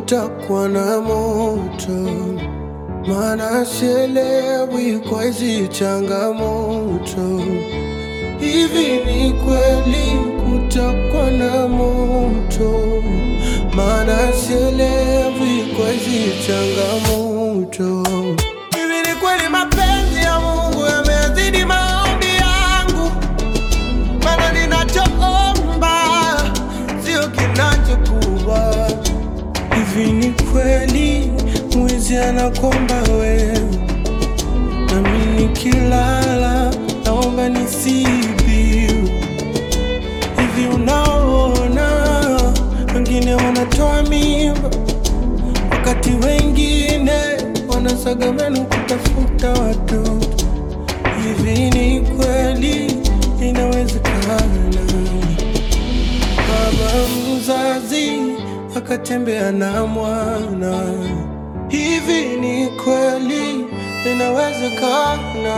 kutakuwa na moto, maana sielewi kwa hizi changamoto. Hivi ni kweli kutakuwa na moto, maana sielewi kwa hizi changamoto. Hivi ni kweli mapenzi ya Mungu yamezidi maombi yangu, maana ninachoomba sio kinachokuwa. Hivi ni kweli mwizi anakomba wewe, nami nikilala naomba nisibiu. Hivi unaona wengine wanatoa mimba, wakati wengine wanasaga meno kutafuta watoto. Hivi ni kweli inawezekana? Baba mzazi akatembea na mwana. Hivi ni kweli inawezekana?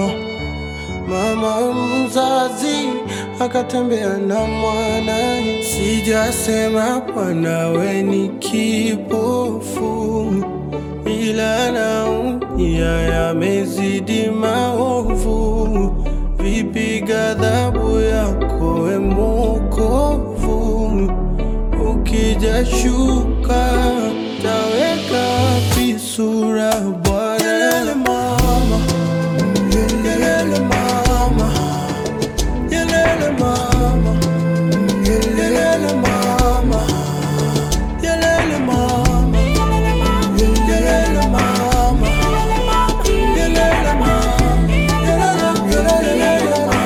Mama mzazi akatembea na mwana. Sijasema mwanawe ni kipofu, ila naumia yamezidi maovu. Vipi ghadhabu yako we Mwokovu? Ukija shuka taweka wapi sura Bwana? Yelele mama, yelele mama, yelele mama, yelele mama, yelele mama, yelele mama, yelele mama, yelele yelele mama.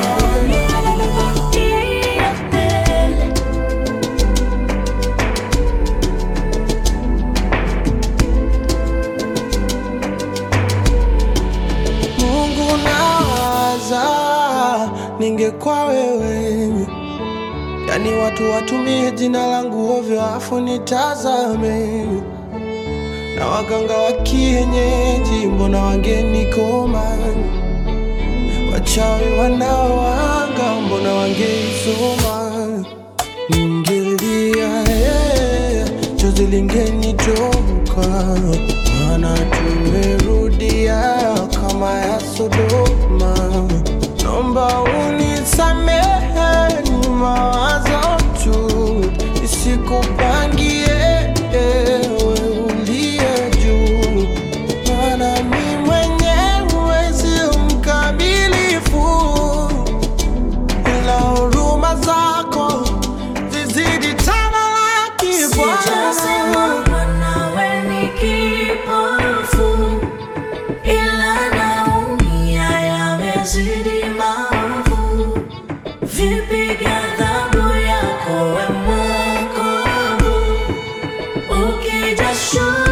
Mungu nawaza, ningekuwa wewe, yani watu watumie jina langu ovyo, afu nitazame na waganga wa kienyeji, mbona wangenikoma? Wachawi wanaoanga, mbona wangeisoma? Ningelia yeah, chozi lingenitoka, maana tumerudia kama ya Sodoma. Naomba unisamehe, ni mawazo tu, isikupangie ewe uliye juu, maana mi mwenyewe sio mkamilifu ila huruma zako zizidi tamalaki Sijasema Bwana. mwanawe ni kipofu, ila naumia yamezidi maovu. Vipi ghadhabu yako we Mwokovu? Ukija shuka